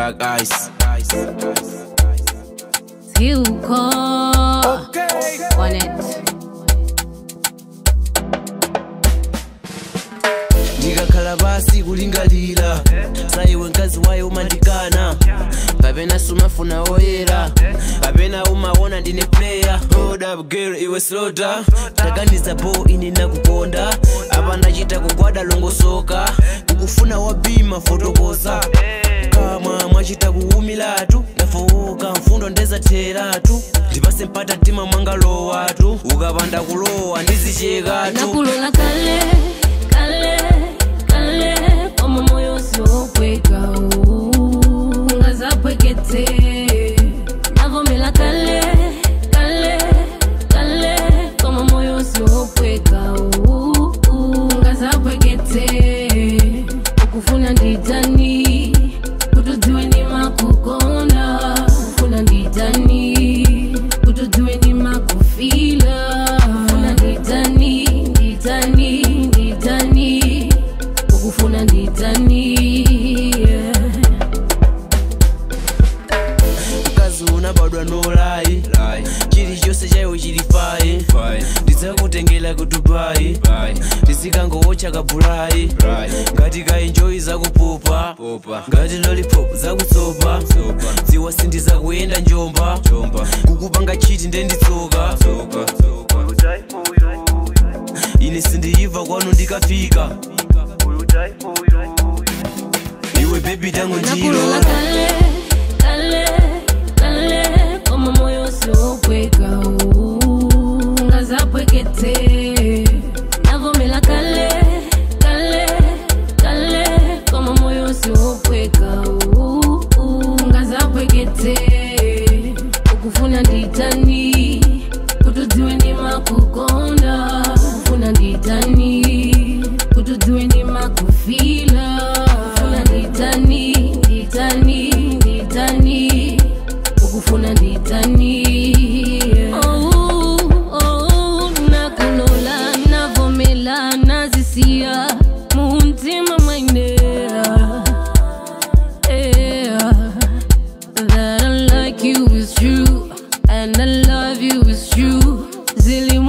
Black Ice. Silko on it. ndikakhala pasi kulingalira saiwe mkazi wayo umandikana kapena sumafuna oyera kapena umaona ndine player hold up girl iwe slota taganiza po ine nakukonda apa ndachita kugwada longosoka kukufuna wabima fotokoza kama mwachita kuwumilatu ndafowoka mfundo ndezatheratu ndipase mpata mtima mwangalowatu ukapanda kulowa ndizichekatu nakulola kale kale kale kama moyo usiokweka ungazapwekete navomela kale kale kale kama moyo usiokweka ungazapwekete ukufuna nditani kutudziwe ni makukonda kufuna nditani kutudziwe ni makufila kufuna nditani nditani nditani ukufuna nditani yeah. mkazi unabadwa nolai chilichonse chaiwe chili fayi ndidzakutengera ku dubai ndizikangowocha kabulayi ngati kaenjoyi zakupupa ngati lollipop zakutsopa dziwa sindizakuyenda njomba kukupanga chiti ndenditsoka ine sindiyiva kwanu ndikafika iwe bebi tango nakulola njiro kale kale kale kama moyo usiokweka ungazapwekete navomela kale kale kale kama moyo usiokweka ungazapwekete ukufuna nditani kutudziwe ni makukonda kufuna nditani kutudziwe ni makufila kufuna nditani nditani nditani ukufuna nditani oh, oh, nakulola navomela nazisiya muntima mwainera yeah. That I like you is true, and I love you is true. Zilly